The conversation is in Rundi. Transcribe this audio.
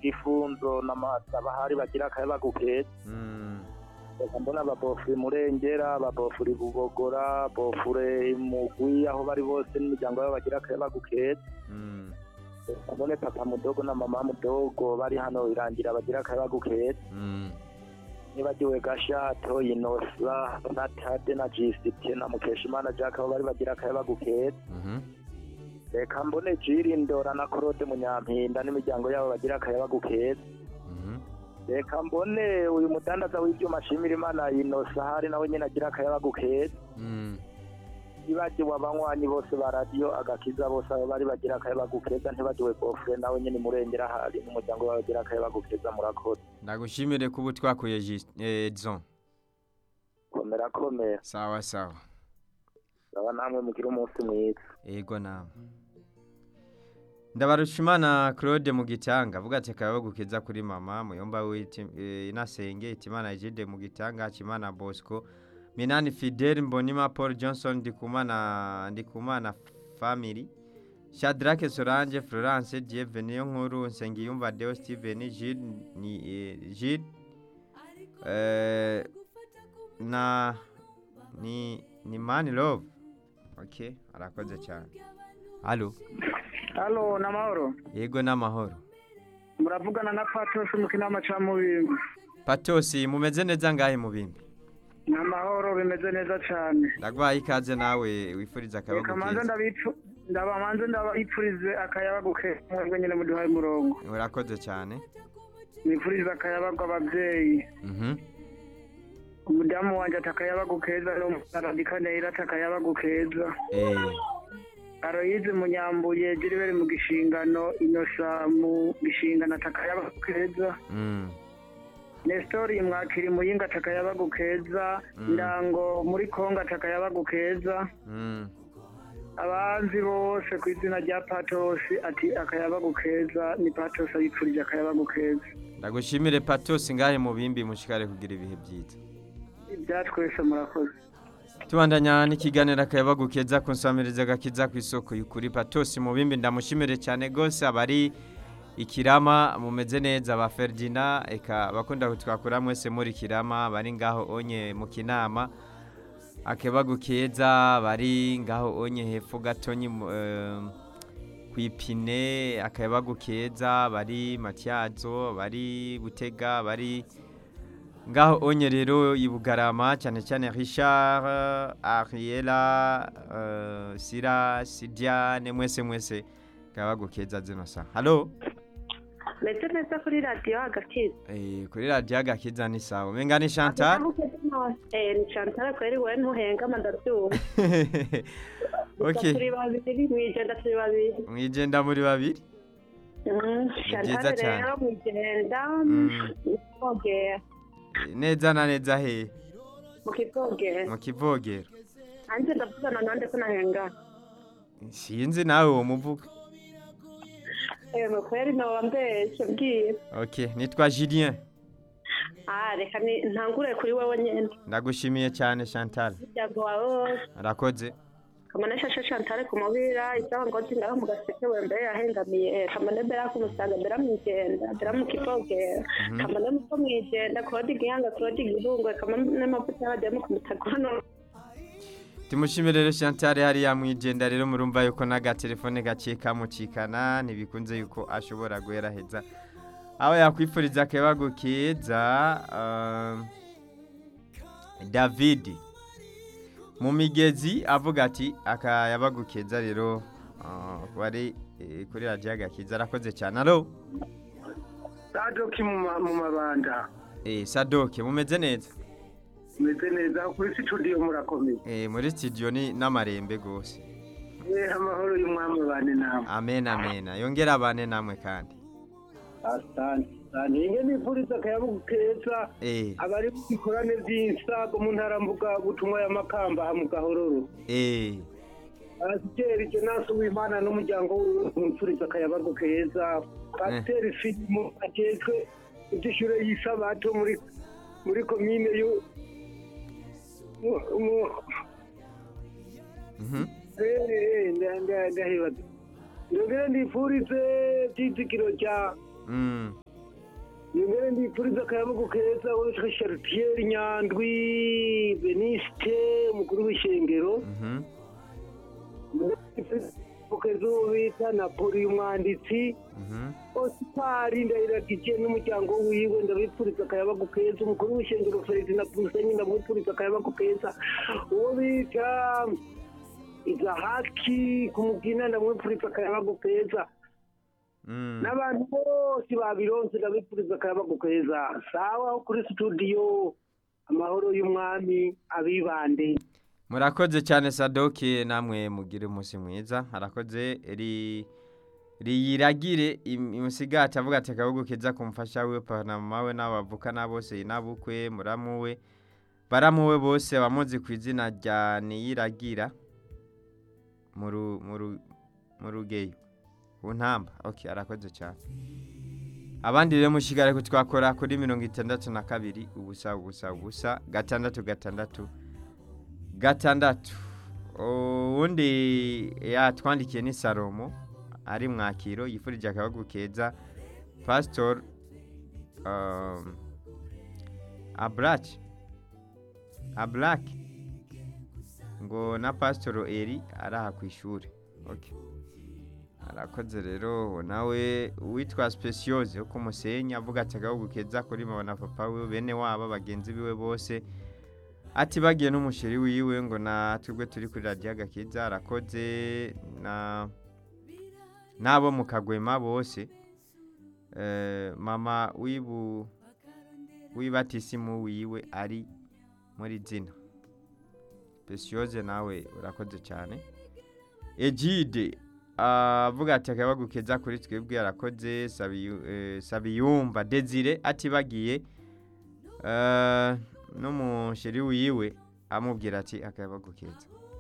gifunzo n'amasabahari bagira akayabagu keza Mm. reka mbona ababofure murengera ababofure bubogora bofure mugwi aho bari bose n'imiryango yabo bagira akayabagu keza Mm. reka mbone papa mudogo na mama mudogo bari hano irangira bagira akayabagu keza Mm. nibagiwe gashato inosa na tade na jisite na mukeshimana jack aho bari bagira akayabagu keza Mhm. reka mbone jirindora na korode munyampinda n'imiryango yabo bagira akayabagu keza Mhm. reka mbone uyu mudandaza w'ibyuma ashimira imana inosa hari nawe nyine agira akayabagu keza Mm. nibagiwe abanywanyi bose ba radiyo agakiza bose abo bari bagira akayabagu keza ntibagiwe bofure nawe nyine murengera hari n'umuryango wawe bagira akayabagu keza murakoze ndagushimire kuba twakuye Edson komera komera sawa sawa aba namwe mugire umunsi mwiza yego nawe ndabarushimana claude mu gitanga avuga ati akaba gukeza kuri mama muyomba w'iti eh, inasenge itimana egide mu gitanga hakimana bosco minani fidel mbonima paul johnson ndikumana ndikumana family shadrake solange florence dieve niyo nkuru nsengiyumva deo steven gilles ni eh, gilles eh, na ni ni mani love okay arakoze cyane halo halo ni amahoro yego n'amahoro muravugana na patosi mu kinama ca mubimbi patosi mumeze neza ngahe mu bimbi ni amahoro bimeze neza cane ndagwaye ikaze nawe wifuriza akabagu reka manze keza ndabipfu ndaba manze ndabipfurize akayabagu keza mwebwe nyene muduhaye umurongo urakoze cyane nipfurize akayabagu abavyeyi Mhm. umudamu wanje ati akayabagu keza n'umusaradikaneira ati akayabagu keza eh aroyize munyambuye jiriberi mu gishingano inosa mu gishingano ati akayabagu keza mm. Nestori mwakiri muyinga ati akayabagu keza Mm. ndango muri kongo ati akayabagu keza Mm. abanzi bose ku izina rya patosi ati akayabagu keza ni patosi abipfurije akayabagu keza ndagushimire patosi ngahe mu bimbi mushikare kugira ibihe byiza ibyatwese murakoze tubandanya n'ikiganiro akayabagu keza kunsamiriza agakiza ku isoko y'ukuri patosi mu bimbi ndamushimire cyane gose abari ikirama mumeze neza ba Ferdinand eka bakunda kutwakura mwese muri kirama bari ngaho onye mu kinama akebagu keza bari ngaho onye hepfo gatonyi mu- eh, kwipine akayabagu keza bari matyazo bari butega bari ngaho onye rero i bugarama cyane cyane richard ariela uh, sira sidiane mwese mwese kabagu keza zino sa halo meze neza kuri radiyo agakiza eh, kuri radiyo agakiza ni sawa umenga ni chantal eh ni chantal kweri we ntuhengama ndabyumva okay turi babiri mwijenda turi babiri mwijenda muri babiri Mm, byiza chantal cyane. rero mwijenda Mm. mukivogera Eh, neza na neza he mu kivogera mu kivogero anje ndavugana nande ko nahengana sinzi nawe uwo muvuga ewe kweri noba mbeshe bwira okay nitwa julien ah reka ni- ntangure kuri wewe nyene ndagushimiye cyane chantal umuryango wawe wose arakoze kamane shashe chantal ku mubira isaha ngozi ngaho mu gaseke we mbere yahengamiye kamane mbera ku musaga mbera mwijenda mbera mu kivogera Mhm. kamane muko mwijenda claude gihanga claude gihungwe kamane mavuta y'abademu ku mutaga hano tumushimire rero chantal hariya mwijenda rero murumva yuko n'agatelefone gaciye kamucikana ntibikunze yuko ashobora guheraheza aho yakwifuriza akabagu keza um, david mu migezi avuga ati akayabagu keza rero uh, bari eh, kuri radiyo agakiza arakoze cyane alo sadoki mu ma- mu mabanda eh, sadoke mumeze neza meze neza kuri studio murakomeye eh, muri studio ni n'amarembe gose eh amahoro y'umwami bane namwe amen amen yongera abane namwe kandi asante ninge nifuriza akayabagu keza eh, abari mu bikorane by'insago mu ntara mvuga butumwa ya makamba ha mu gahororo eh, pasiteri jenasi w'imana n'umuryango w'umupfuriza akayabagu keza pasiteri filimu agejwe iby'ishure y'isabato muri muri komine y'u mu- mu- mhm, eh, eh, nda- nda- ndahibaza ndongere ndifurize byizigiro rya mm, ndipfuriza akayabagu keza witwa Chartier Nyandwi Beniste umukuru w'ishengero Mhm. keza uwo bita Napoli umwanditsi Mhm. Osipari ndayiragije n'umuryango wiwe ndabipfuriza akayabagu keza umukuru w'ishengero Feridina Musenyi ndamwipfuriza akayabagu keza uwo bita Izahaki kumugina ndamwipfuriza akayabagu keza Mm. n'abantu bose babironse ndabipfuriza akayabagu keza sawa aho kuri studio amahoro y'umwami abibande murakoze cyane sadoki namwe mugire umunsi mwiza harakoze ri riyiragire im- imusigati avuga ati akabugu keza kumufasha we panama we n'abavukana bose n'abukwe muramuwe baramuwe bose bamuzi ku izina rya niyiragira mu ru- mu ru- mu rugeyo ku ntamba ok arakoze cyane abandi rero mushigare ko twakora kuri mirongo itandatu na kabiri ubusa ubusa ubusa gatandatu gatandatu gatandatu uwundi yatwandikiye ni salomo ari mwakiro yifurije akabagu keza pasitori um, aburaki aburaki ngo na pasitoro eri ari aha ku ishuri okay. arakoze rero nawe uwitwa speciose wo kumusenyi avuga ati agahugu keza kuri mama na papa we bene wabo bagenzi biwe bose ati bagiye n'umusheri wiwe ngo natwe turi kuri radiyo agakiza arakoze na n'abo mu kagwema bose Eh, mama wibu wibatisimu wiwe ari muri zina speciose nawe urakoze cyane egide avuga ati akabagu keza kuri twebwe arakoze Sabiyu- eh, sabiyumva desire ati bagiye eh, n'umusheri wiwe amubwira ati akabagu keza